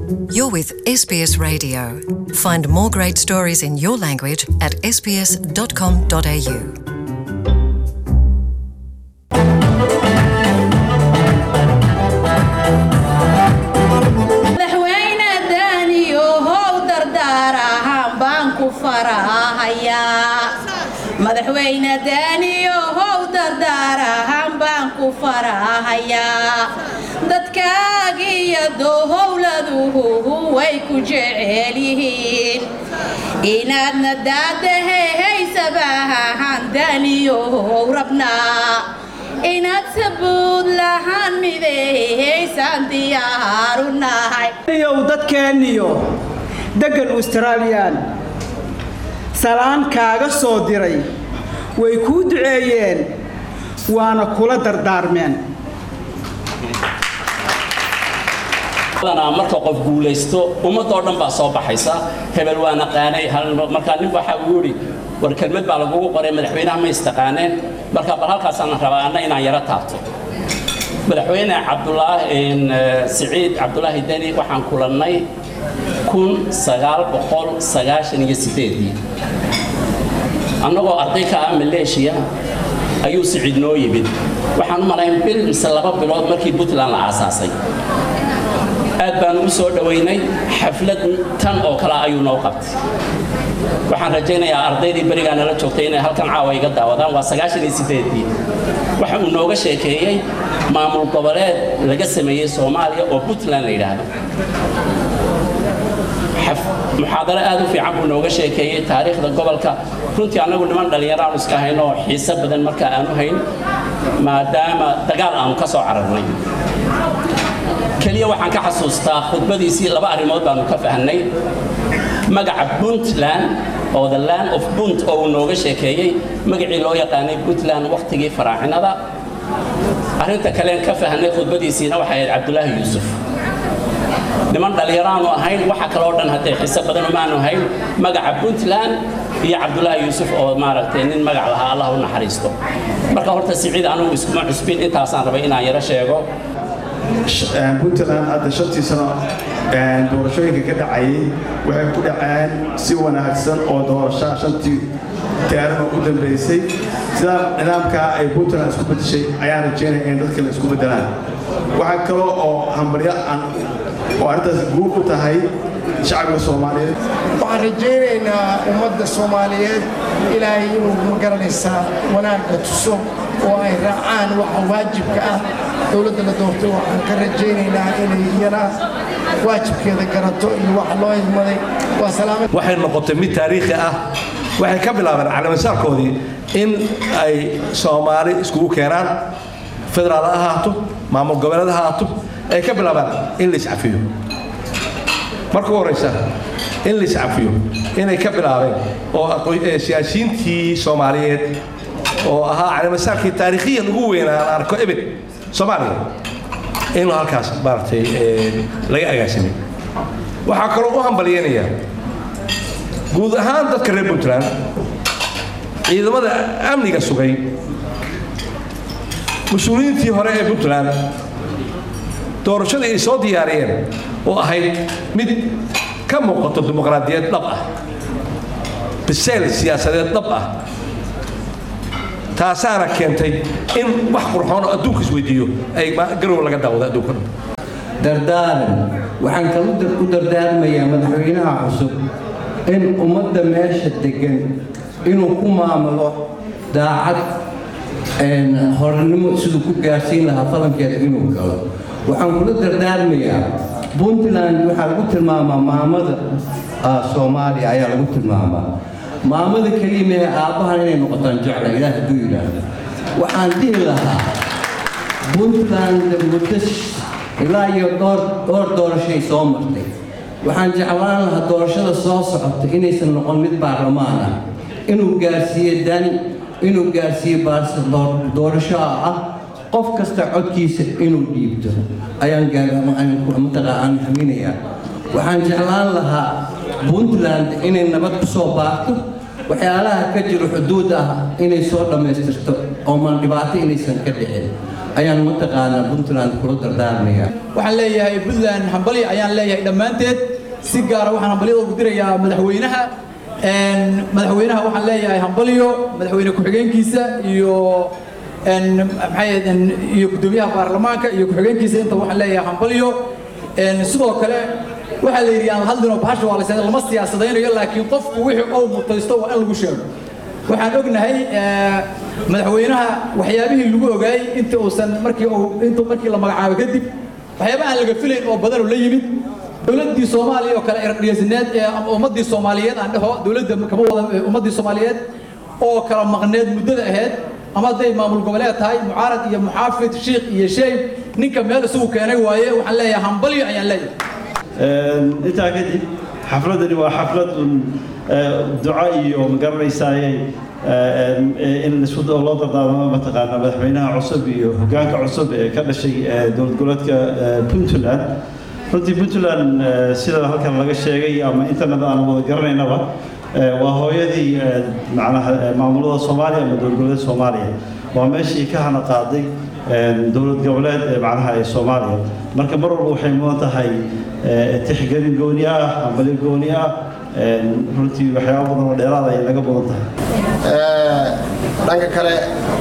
You're with SBS Radio. Find more great stories in your language at sbs.com.au. madaxweyne daaniyo how dardaar ahaan baan ku farahayaa madaxweyne daaniyo how dardaar ahaan baan ku farahayaa dadkaagiyo dowhowladuhu way ku jecel yihiin inaadna daadahehaysabaahaan daaniyohow rabnaa inaad sabuud lahaan mideehaysaan diyaaru nahay yow dadkeenniyo deggan australiyan salaan kaaga soo diray way kuu duceeyeen waana kula dardaarmeen badanaa marka qof guulaysto ummadoo dhan baa soo baxaysa hebel waa naqaanay hal- markaa nin waxa uu yidhi war kelmad baa lagugu qoray madaxweynaha ma istaqaaneen marka bal halkaasaan rabaa anna inaan yaro taabto madaxweyne cabdulaahi een, eh, siciid cabdulaahi deni waxaan kulannay kun sagaal boqol sagaashan iyo sideedii annagoo arday ka ah maleeshiya ayuu siciid noo yimid waxaan u malayn bil mise laba bilood markii puntland la aasaasay aad baan ugu soo dhowaynay xaflad tan oo kale ayuu noo qabtay waxaan rajaynayaa ardaydii berigaa nala joogtay inay halkan caawa iga daawadaan waa sagaashan iyo sideedii waxa uu nooga sheekeeyey maamul goboleed laga sameeyey soomaaliya oo puntland la yidhaahdo xaf- muxaadaro aad u fiican buu nooga sheekeeyey taariikhda gobolka runtii annagu niman dhallinyaro aanu iska hayn oo xiise badan markaa aanu hayn maadaama dagaal aanu ka soo cararnay keliya waxaan ka xasuustaa khudbadiisii laba arrimood baanu ka fahnay magaca puntland oo the land of punt oo uu nooga sheekeeyey magacii loo yaqaanay puntland wakhtigii faraacinada arrinta kaleen ka fahnay khudbadiisiina waxay ahayd cabdulaahi yuusuf niman dhallinyaraanu ahayn waxa kaloo dhan haddee xiise badan umaanu hayn magaca puntland iyo cabdulaahi yuusuf oo maaragtay nin magac lahaa allah u naxariisto marka horta siciid anugu iskuma cusbin intaasaan rabay inaan yaro sheego puntland hadda shantii sano doorashooyinka ka dhacayay waxay ku dhaceen si wanaagsan oo doorashaa shantii taarima u dambaysay sidaa nidaamkaa ay puntland isku bedeshay ayaan rajeynaya in dadka la isku bedelaan waxaa kaloo oo hambaryo aan oo arrintaas guur u tahay shacbiga soomaaliyeed waxaan rajaynaynaa ummadda soomaaliyeed ilaahay inuu magaranaysaa wanaagga tuso oo ay raacaan waxa waajibka ah dowladda la doortay waxaan ka rajaynaynaa inay iyana waajibkeeda garato iyo waxa loo idmaday waa salaamad waxay noqotay mid taariikhi ah waxay ka bilaabeen calamasaalkoodii in ay soomaali iskugu keenaan federaal ha ahaato maamul goboleed ha ahaato ay ka bilaabaan in la iscafiyo marka u horeysa in la iscafiyo inay ka bilaabeen oo aqoon- ee siyaasiyiintii soomaaliyeed oo ahaa calamasaalkii taariikhiyan ugu weynaa aan arko ebed soomaaliya in halkaas maaragtay ee, laga agaasimay waxaa kaloo u hambalyeynaya guud ahaan dadka reer puntland ciidamada amniga sugay mas-uuliyiintii hore ee puntland doorashadii ay soo diyaariyeen oo ahayd mid ka muuqato dimuqraadiyad dhab ah bisayl siyaasadeed dhab ah taasaana keentay in wax qurxoon oo adduunka isweydiiyo ay ma- garow laga daawado adduunka dhan dardaaran waxaan kalu dar- ku dardaarmayaa madaxweynaha cusub in ummadda meesha degan inuu ku maamulo daacad een, horanimo siduu ku gaarsiin lahaa falankeeda inuu galo waxaan kula dardaarmayaa puntland waxaa lagu tilmaamaa maamada ah, soomaaliya ayaa lagu tilmaamaa maamada keliya mehe aabbahan inay noqotaan jecla ilaah hadduu yidhaahdo waxaan dhihi lahaa puntland muddo ilaa iyo dhowr dhowr doorashay soo martay waxaan jeclaan lahaa doorashada soo socota inaysan noqon mid baarlamaan ah inuu gaarsiiyo dani inuu gaarsiiyo baarsa door- doorasho ah qof kasta codkiisa inuu dhiibto ayaan gaarmataqaan haminayaa waxaan jeclaan lahaa puntland inay nabad ku soo baarto waxyaalaha ka jiro xuduud ah inay soo dhammaystirto oo maan dhibaato inaysan ka dhicin ayaan mataqaanaa puntland kula dardaarmaya waxaan leeyahay puntland hambali ayaan leeyahay dhammaanteed si gaara waxaan hambalyada ugu dirayaa madaxweynaha madaxweynaha waxaan leeyahay hambalyo madaxweyne ku-xigeenkiisa iyo maxay iyo guddoomiyaha baarlamaanka iyo ku-xigeenkiisa inta waxaan leeyahay hambalyo sidoo kale waxaa la yidhi aan hadlinoo bahasha waa la lama siyaasadaynayo laakiin qofku wixii uu mutaysto waa in lagu sheego waxaan ognahay madaxweynaha waxyaabihii lagu ogaayey inta uusan markii uu intuu markii la magacaabo kadib waxyaabaha aan laga filayn oo badan oo la yimid dowladdii soomaaliya oo kale erdhiyasineed ee ama ummaddii soomaaliyeed aan dhaho dowladda kama wada ummaddii soomaaliyeed oo kala maqneed muddada ahayd ama hadday maamul goboleed tahay mucaarad iyo muxaafid shiikh iyo sheeyb ninka meel isagu keenay waaye waxaan leeyahay hambalyo ayaan leeyahay intaa kadib xafladani waa xaflad un duco iyo magaranaysaayey in isku loo dardaarmo mataqaana madaxweynaha cusub iyo hoggaanka cusub ee ka dhashay dowlad goboleedka puntland runtii puntland sida halkan laga sheegay ama internet aan wada garanaynaba waa hooyadii macnaha maamulada soomaaliya ama dowlad goboleed soomaaliya waa meeshii ka hana qaaday dowlad goboleed ee macnaha ee soomaaliya marka mar walba waxay mudan tahay tixgelin gooni ah hambalyo gooni ah runtii waxyaaba badan oo dheeraada ay naga badan tahay dhanka kale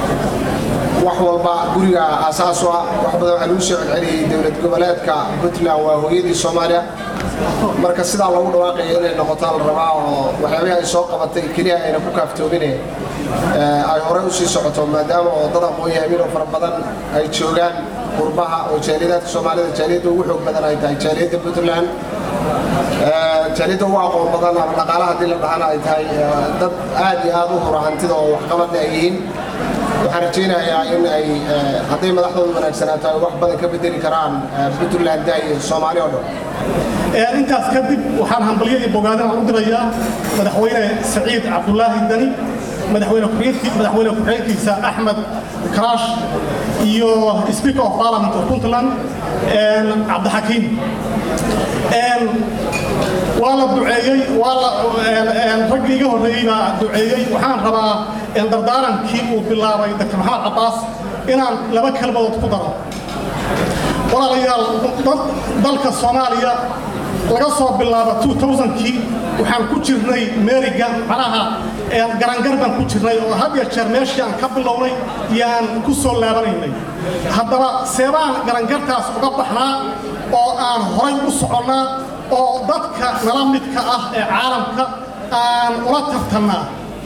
wax walba guriga aasaas u ah wax badan waxaa lagu soo celceliyey dowlad goboleedka puntland waa hooyadii soomaaliya marka sidaa loogu dhawaaqayo inay noqotaa la rabaa oo waxyaabihii ay soo qabatay keliya ayna ku kaaftoomine ay horey u sii socoto maadaama oo dad aqoon-yahamin oo fara badan ay joogaan qurbaha oo jaaliyadaadka soomaalida jaaliyadda ugu xoog badan ay tahay jaaliyadda puntland jaaliyadda ugu aqoon badan ama dhaqaalaha haddii la dhahana ay tahay dad aad iyo aad u hura hantida oo waxqabadna ay yihiin waxaan rajaynayaa in ay hadday madaxdooda wanaagsanaato ay wax badan ka bedeli karaan puntland iyo soomaali oo dhan intaas kadib waxaan hambalyadii bogaadana u dirayaa madaxweyne saciid cabdulaahi dani madaxweyne madaxweyne ku-xigeenkiisa axmed karaash iyo speaker of parliament of puntland cabdixakiim waa la duceeyey waa la raggii iga horreeyey baa duceeyey waxaan rabaa dardaarankii uu bilaabay dr maxamed cabbaas inaan laba kelmadood ku daro walaalayaal dalka soomaaliya laga soo bilaabo 2000kii waxaan ku jirnay meriga macnaha garangar baan ku jirnay oo had iyo jeer meeshii aan ka bilownay yaan ku soo laabanaynay haddaba seebaan garangartaas uga baxnaa oo aan horay u soconnaa oo dadka nala midka ah ee caalamka aan ula tartannaa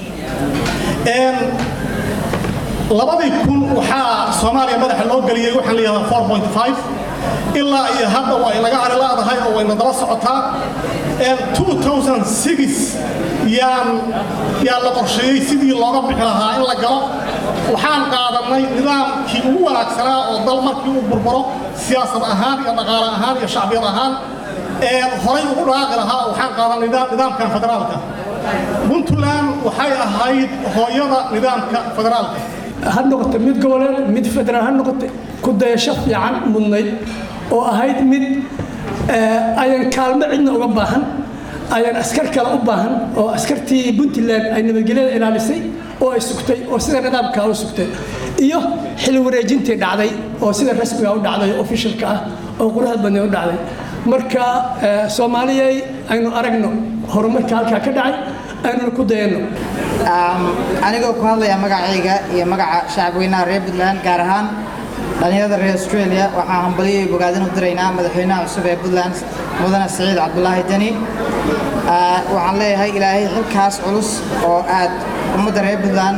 labadii kun waxaa soomaaliya madaxa loo geliyey waxaan la yidhahdaa four point five ilaa iyo hadda waa inaga arilaadahay oo wayna daba socotaa two thousand six yaan yaa la qorsheeyey sidii looga bixi lahaa in la galo waxaan qaadannay nidaamkii ugu wanaagsanaa oo dal markii uu burburo siyaasad ahaan iyo dhaqaale ahaan iyo shacbiyad ahaan horay ugu dhaaqi lahaa waxaan qaadanay nidaamkan federaalka puntland waxay ahayd hooyada nidaamka federaalka ha noqoto mid goboleed mid federaal ha noqoto ku dayasho fiican mudnayd oo ahayd mid ayan kaalmo cidna uga baahan ayan askar kale u baahan oo askartii puntland ay nabadgelyada ilaalisay oo ay sugtay oo sida nidaamkaa u sugtay iyo xil wareejintii dhacday oo sida rasmiga u dhacday oo ofishalka ah oo quruxda badnay u dhacday marka soomaaliyay aynu aragno horumarka halkaa ka dhacay aynuna ku dayanno anigoo ku hadlaya magacayga iyo magaca shacabweynaha reer puntland gaar ahaan dhallinyarada reer australia waxaan hambalyo iyo bogaadin u diraynaa madaxweynaha cusub ee puntland mudane siciid cabdulaahi deni waxaan leeyahay ilaahay xilkaas culus oo aad ummadda reer puntland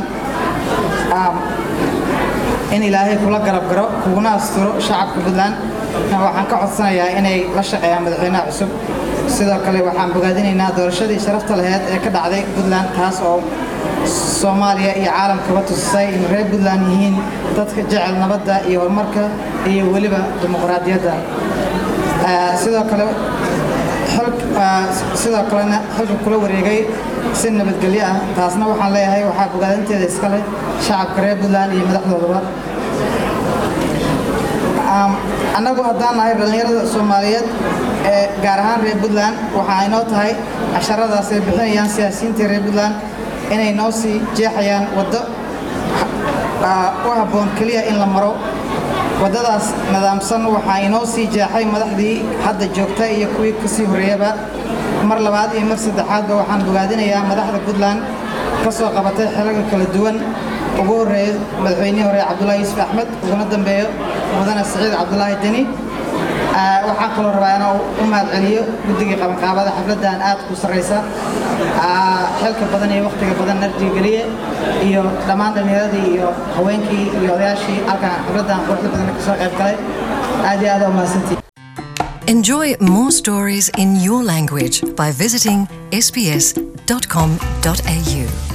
in ilaahay kula garab garo kuguna asturo shacabka puntland waxaan ka codsanayaa inay la shaqeeyaan madaxweynaha cusub sidoo kale waxaan bogaadinaynaa doorashadii sharafta laheyd ee ka dhacday puntland taas oo soomaaliya iyo caalamkaba tusisay in reer puntland yihiin dadka jecel nabadda iyo horumarka iyo weliba dimuqraadiyadda sidoo kale sidoo kalena xilka kula wareegay si nabadgelyo ah taasna waxaan leeyahay waxaa bogaadinteeda iska leh shacabka reer puntland iyo madaxdoodaba annagu haddaan nahay dhallinyarada soomaaliyeed ee gaar ahaan reer puntland waxa ay noo tahay casharadaas ay bixinayaan siyaasiyiinta reer puntland inay noo sii jeexayaan waddo u habboon keliya in la maro waddadaas nidaamsan waxaa inoo sii jeexay madaxdii hadda joogta iyo kuwii kasii horreeyaba mar labaad iyo mar saddexaadba waxaan bogaadinayaa madaxda puntland ka soo qabatay xelalka kala duwan ugu horreeyo madaxweynihii hore cabdulaahi yuusuf axmed uguna dambeeyo mudane siciid cabdulaahi deni waxaan kaloo rabaa inaan u mahadceliyo guddigii qabanqaabada xafladdan aad ku sarraysa xilka badan iyo wakhtiga badan narjiga geliye iyo dhammaan dhallinyaradii iyo haweenkii iyo odayaashii halkan xafladdan quruxda badan ka soo qayb galay aad iyo aad u mahadsantihi Enjoy more stories in your language by visiting sbs.com.au.